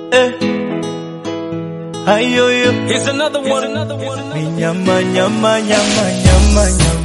eh. Ayoyo, Here's another one. Here's another one. ni nyama nyama nyama nyama nyama.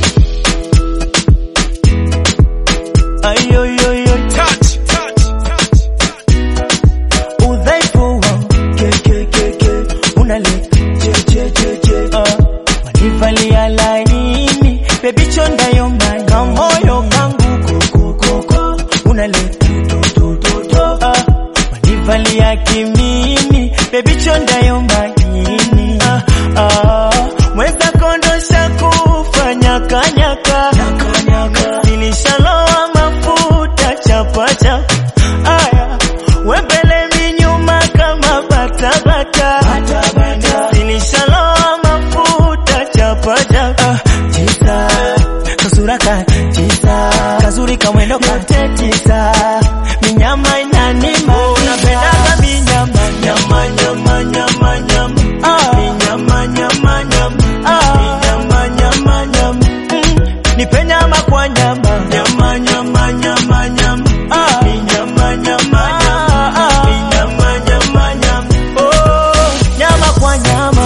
Ayoyoyo, Touch, touch, touch, touch. udhaifu wangu ke ke ke ke unaleta che che che che ah. Wanivalia laini baby chonda yomba kamoyo kangu koko koko unaleta to to to to ah. Wanivalia kimini baby chonda yomba nini ah, ah. Mweza kondosha kufanya kanyaka nilishaloa mafuta chapa chapa aya wembele minyuma kama batabata nilishaloa mafuta chapa chapa ah, tisa kasura ka tisa kazuri kamwendo kate tisa minyama inanima unapendaga minyama nyama nyama nyama nyama ah, minyama nyama nyama ah, minyama nyama nyama mm, nipe nyama kwa nyama nyama nyama nyama nyama ah, minyama nyama nyama ah, minyama nyama nyama oh, nyama kwa nyama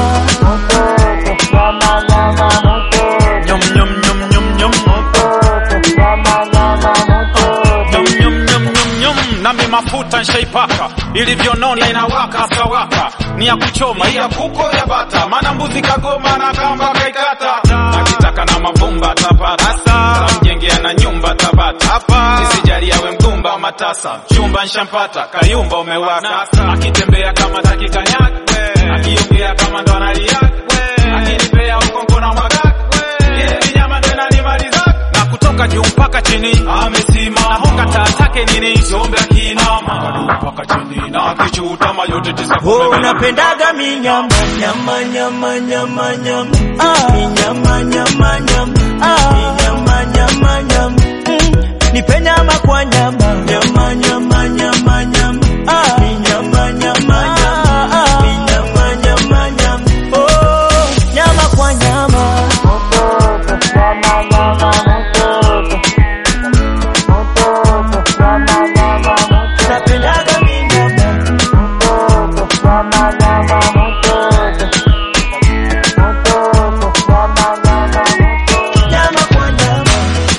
Nyum, nyum, nyum, nyum, nyum. Nyum, nyum, nyum, nyum, nyum. nami mafuta nshaipaka ilivyonona inawaka sawaka ni ya kuchoma hii ya kuko ya bata maana mbuzi kagoma na kamba kaikata akitaka na mavumba tapata tamjengea na nyumba tabata isijali awe mgumba wa matasa chumba nshampata kayumba umewaka akitembea kama takikanyak akiongea kama ndo analiak akinipea ukongo na mwagak ile minyama ndo inanimaliza na kutoka juu mpaka chini amesimama honga taa take nini sombe akinama juu mpaka chini na akichutama yote tisa Oh, kumbe mena- unapendaga minyama nyama nyama nyama nyama ah, minyama nyama nyama ah, minyama nyama nyama mm, nipe nyama kwa nyama nyama nyama nyama nyama ah, minyama nyama nyama ah, minyama nyama nyama oh, nyama kwa nyama napendaga minyama nyama kwa nyama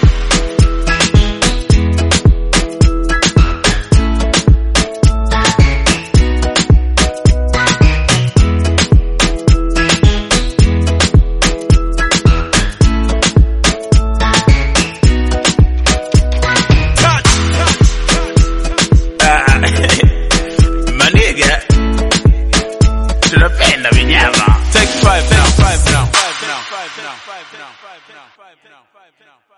Maniga, tunapenda vinyama. Take five now, five now, five now, five now, five now, five now, five now, five now.